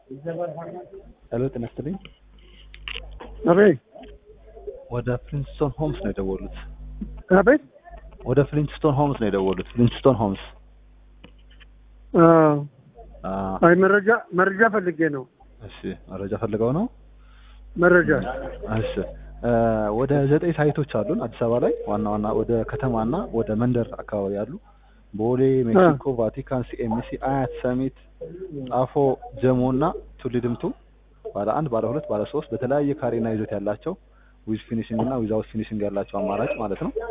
ሄሎ ጤና ይስጥልኝ። አቤት ወደ ፍሊንስቶን ሆምስ ነው የደወሉት። አቤት ወደ ፍሊንስቶን ሆምስ ነው የደወሉት። ፍሊንስቶን ሆምስ። አዎ። አ አይ መረጃ መረጃ ፈልጌ ነው። እሺ፣ መረጃ ፈልገው ነው። መረጃ እሺ፣ እ ወደ ዘጠኝ ሳይቶች አሉን አዲስ አበባ ላይ ዋና ዋና ወደ ከተማና ወደ መንደር አካባቢ ያሉ ቦሌ፣ ሜክሲኮ፣ ቫቲካን፣ ሲኤምሲ፣ አያት፣ ሰሚት፣ ጣፎ፣ ጀሞ እና ቱሊ ድምቱ ባለ አንድ ባለ ሁለት ባለ ሶስት በተለያየ ካሬና ይዘት ያላቸው ዊዝ ፊኒሽንግ እና ዊዛውት ፊኒሽንግ ያላቸው አማራጭ ማለት ነው።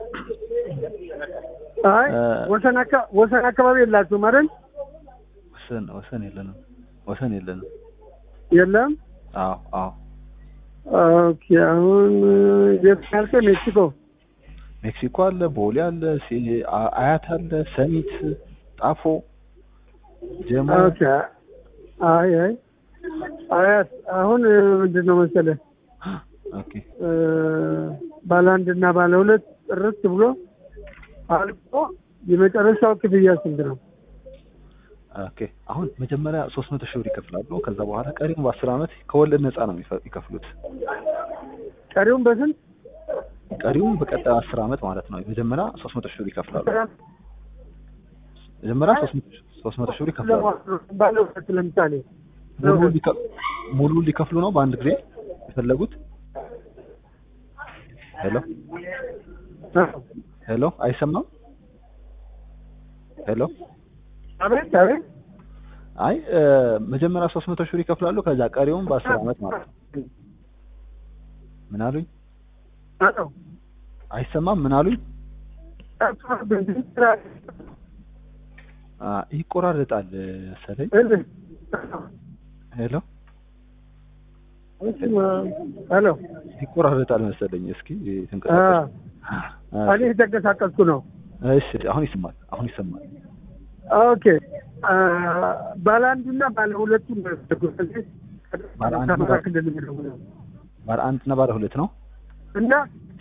አይ እ ወሰን አካ- ወሰን አካባቢ የላችሁም አይደል? ወሰን ወሰን የለንም ወሰን የለንም። የለም። አዎ አዎ ኦኬ። አሁን የት ያልከኝ? ሜክሲኮ። ሜክሲኮ አለ፣ ቦሌ አለ፣ ሲ- አ- አያት አለ፣ ሰሚት፣ ጣፎ፣ ጀሞ ኦኬ። አይ አይ አያት አሁን ምንድን ነው መሰለህ ኦኬ እ ባለ አንድ እና ባለ ሁለት ጥርት ብሎ አልቆ የመጨረሻው ክፍያ ስንት ነው? ኦኬ አሁን መጀመሪያ ሶስት መቶ ሺህ ብር ይከፍላሉ። ከዛ በኋላ ቀሪውን በአስር አመት ከወለድ ነፃ ነው የሚፈ- የሚከፍሉት። ቀሪውን በስንት? ቀሪውን በቀጣይ አስር አመት ማለት ነው። መጀመሪያ ሶስት መቶ ሺህ ብር ይከፍላሉ። መጀመሪያ ሶስት መቶ ሺህ- ሶስት መቶ ሺህ ብር ይከፍላሉ። ባለ ሁለት ለምሳሌ ሙሉ ሊከ- ሙሉ ሊከፍሉ ነው በአንድ ጊዜ የፈለጉት። ሄሎ አዎ። ሄሎ አይሰማም? ሄሎ አቤት አቤት አይ እ መጀመሪያ ሶስት መቶ ሺህ ብር ይከፍላሉ። ከዛ ቀሪውን በአስር አመት ማለት ነው። ምን አሉኝ? አዎ አይሰማም? ምን አሉኝ? አ ይቆራረጣል መሰለኝ። ሄሎ ሄሎ ይቆራረጣል መሰለኝ። እስኪ ተንቀሳቀስ። እኔ የተንቀሳቀስኩ ነው። እሺ አሁን ይሰማል። አሁን ይሰማል። ኦኬ ባለ አንዱና ባለ ሁለቱ ባለ አንዱ ከአማራ ክልል የሚደውለው ባለ አንድ እና ባለ ሁለት ነው። እና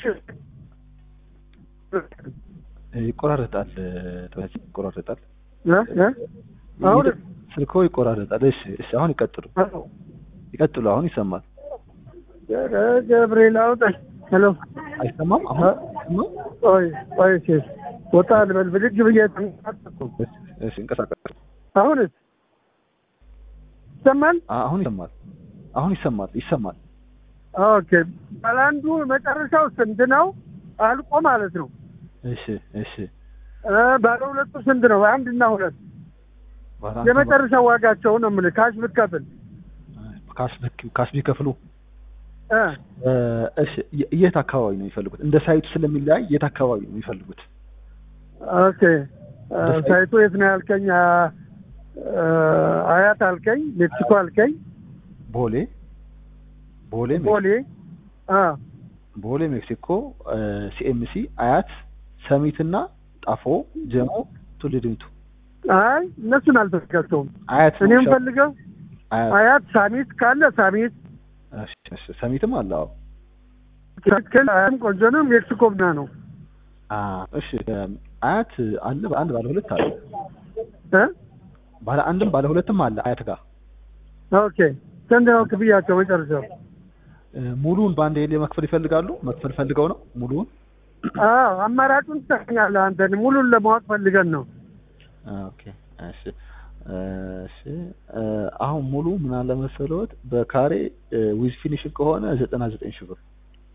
ይቆራረጣል። ተመች ይቆራረጣል። እ እ አሁን ስልኮ ይቆራረጣል። እሺ እሺ አሁን ይቀጥሉ አዎ ይቀጥሉ። አሁን ይሰማል። ኧረ ገብርኤል አውጣኝ። ሄሎ አይሰማም? አሁን አይሰማም? ቆይ ቆይ እሺ ወጣ ልበል ብድግ ብዬ ተንቀሳቀስኩ። እሺ እሺ እንቀሳቀስ። አሁንስ ይሰማል? አ- አሁን ይሰማል። አሁን ይሰማል። ይሰማል። ኦኬ ባለ አንዱ መጨረሻው ስንት ነው? አልቆ ማለት ነው። እሺ እሺ እ ባለ ሁለቱ ስንት ነው? አንድ እና ሁለት ባለ አንድ የመጨረሻው ዋጋቸው ነው የምልህ። ካሽ ብትከፍል ካሽ ቢክ- ካሽ ቢከፍሉ እ እ እሺ የ- የት አካባቢ ነው የሚፈልጉት? እንደ ሳይቱ ስለሚለያይ የት አካባቢ ነው የሚፈልጉት? ኦኬ እ ሳይቱ የት ነው ያልከኝ? አ እ አያት አልከኝ፣ ሜክሲኮ አልከኝ፣ ቦሌ ቦሌ ሜክሲኮ ቦሌ አ ቦሌ ሜክሲኮ፣ ሲኤምሲ፣ አያት፣ ሰሚት እና ጣፎ፣ ጀሞ፣ ቱሊ ዲምቱ። አይ እነሱን አልፈልጋቸውም። አያት ነው እኔ የሚሻለው? የምፈልገው አያት አያት ሳሚት ካለ ሳሚት እሺ፣ እሺ። ሰሚትም አለ። አዎ። ትክክል። አያትም ቆንጆ ነው። ሜክሲኮ ብና ነው አ እሺ አያት አለ። በአንድ ባለ ሁለት አለ። እ ባለ አንድም ባለ ሁለትም አለ አያት ጋር። ኦኬ ስንት ነው ክፍያቸው መጨረሻው? እ ሙሉውን በአንድ ሄሌ መክፈል ይፈልጋሉ? መክፈል ፈልገው ነው ሙሉውን? አዎ አማራጩን ትሰኛለህ አንተ። ሙሉን ለማወቅ ፈልገን ነው። ኦኬ እሺ እሺ እ አሁን ሙሉ ምን አለ መሰለዎት በካሬ ዊዝ ፊኒሽንግ ከሆነ ዘጠና ዘጠኝ ሺህ ብር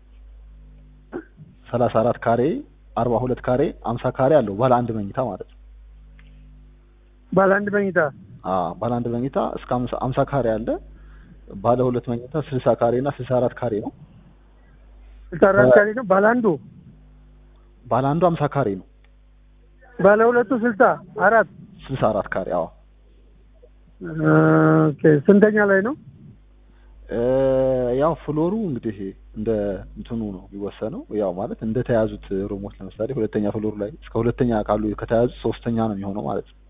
ሰላሳ አራት ካሬ አርባ ሁለት ካሬ አምሳ ካሬ አለው ባለ አንድ መኝታ ማለት ነው። ባለ አንድ መኝታ አ ባለ አንድ መኝታ እስከ አምሳ አምሳ ካሬ አለ። ባለ ሁለት መኝታ ስልሳ ካሬ እና ስልሳ አራት ካሬ ነው። ስልሳ አራት ካሬ ነው ባለ አንዱ። ባለ አንዱ አምሳ ካሬ ነው። ባለ ሁለቱ ስልሳ አራት ስልሳ አራት ካሬ አዎ። ኦኬ ስንተኛ ላይ ነው? እ ያው ፍሎሩ እንግዲህ እንደ እንትኑ ነው የሚወሰነው። ያው ማለት እንደ ተያዙት ሩሞች ለምሳሌ ሁለተኛ ፍሎሩ ላይ እስከ ሁለተኛ ካሉ ከተያዙት ሶስተኛ ነው የሚሆነው ማለት ነው።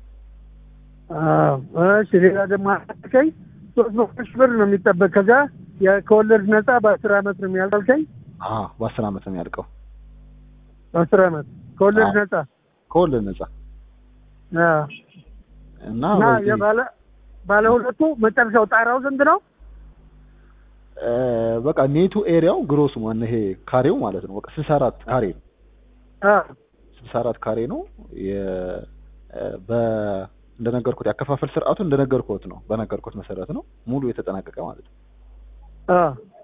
አዎ እሺ። ሌላ ደግሞ አልከኝ ሶስት መቶ ሺህ ብር ነው የሚጠበቅ። ከዛ የ- ከወለድ ነፃ በአስር አመት ነው የሚያልከኝ። አ በአስር አመት ነው የሚያልቀው በአስር አመት ከወለድ አዎ። ነፃ ከወለድ ነጻ አዎ። እና እና በዚህ- የባለ ባለ ሁለቱ መጨረሻው ጣራው ስንት ነው? እ፣ በቃ ኔቱ ኤሪያው ግሮሱ ማን ይሄ ካሬው ማለት ነው። በቃ ስልሳ አራት ካሬ ነው። አ ስልሳ አራት ካሬ ነው። የ እ፣ በ እንደነገርኩት ያከፋፈል ስርዓቱ እንደነገርኩት ነው። በነገርኩት መሰረት ነው ሙሉ የተጠናቀቀ ማለት ነው። አ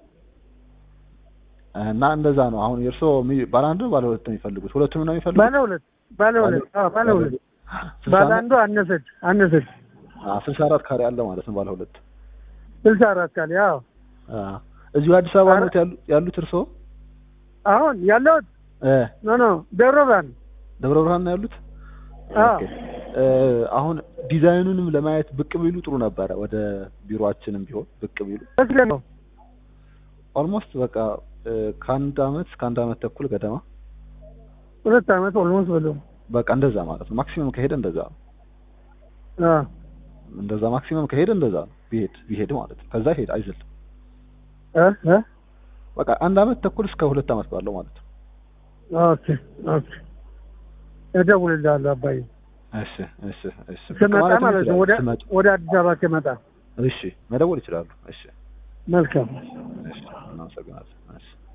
እና እንደዛ ነው። አሁን የእርስዎ የሚ- ባለ አንድ ነው ባለ ሁለት ነው የሚፈልጉት? ሁለቱንም ነው የሚፈልጉት? ባለ ሁለት ባለ ሁለት አ ባለ ሁለት ስልሳ ባለ ነው? አንዱ አነሰች አነሰች አ፣ ስልሳ አራት ካሬ አለ ማለት ነው ባለ ሁለት። ስልሳ አራት ካለ ያው አ፣ እዚሁ አዲስ አበባ አረ- ነው ያሉ ያሉት እርስዎ? አሁን ያለሁት እ፣ ኖ ኖ ደብረ ብርሃን ደብረ ብርሃን ነው ያሉት? አ ኦኬ። እ፣ አሁን ዲዛይኑንም ለማየት ብቅ ቢሉ ጥሩ ነበረ። ወደ ቢሮአችንም ቢሆን ብቅ ቢሉ መስለ ነው ኦልሞስት በቃ እ፣ ከአንድ አመት እስከ አንድ አመት ተኩል ገደማ ሁለት አመት ኦልሞስት በለው በቃ እንደዛ ማለት ነው። ማክሲመም ከሄደ እንደዛ ነው። አ እንደዛ ማክሲመም ከሄደ እንደዛ ነው። ቢሄድ ቢሄድ ማለት ነው። ከዛ ሄድ አይዘልም። እ እ በቃ አንድ አመት ተኩል እስከ ሁለት አመት ባለው ማለት ነው። ኦኬ ኦኬ እደውልልሃለሁ አባዬ እሺ እሺ እሺ ስመጣ ማለትም ማለት ነው ይችላሉ። ወደ ስመጡ ወደ አዲስ አበባ ከመጣ እሺ መደወል ይችላሉ። እሺ መልካም እሺ እናመሰግናለን። እሺ